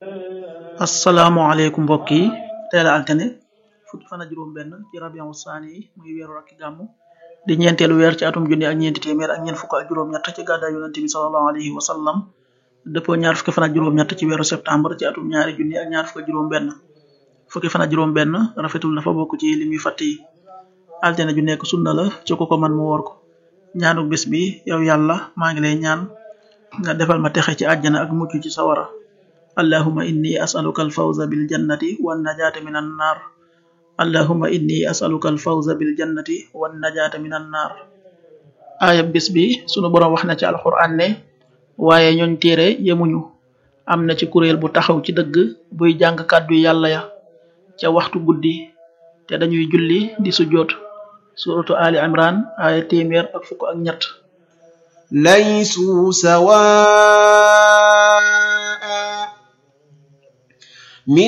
asalaamaaleykum mbokk yi teel a altine fukki fan ak juróom benn ci rabiu saani yi muy weeru rakki gàmmu di ñeenteelu weer ci atum junni ak ñeenti téeméer ak ñeent fukk ak juróom ñett ci gàddaay yonente bi salallahu alayhi wa sallam dëppoo ñaar fukki fan ak juróom ñett ci weeru septembre ci atum ñaari junni ak ñaar fukk ak juróom benn fukki fan ak juróom benn rafetul dafa bokk ci lim yu fàtt yi altine ju nekk sunna la ci ko ko man mu woor ko ñaanu bis bi yow yàlla maa ngi lay ñaan nga defal ma texe ci àjjana ak mucc ci sawara allahuma inni asaluka alfawza bil jannati wan najaata min an naar allahuma inni asaluka alfawza bil jannati wan najaata min an naar aaya bis bi sunu boroom wax na ci alquran ne waaye ñooñ téere yemuñu am na ci kuréel bu taxaw ci dëgg buy jàng kàddu yàlla ya ca waxtu guddi te dañuy julli di sujjoot suratu ali imran aaya téeméer ak fukk ak ñett ليسوا سواء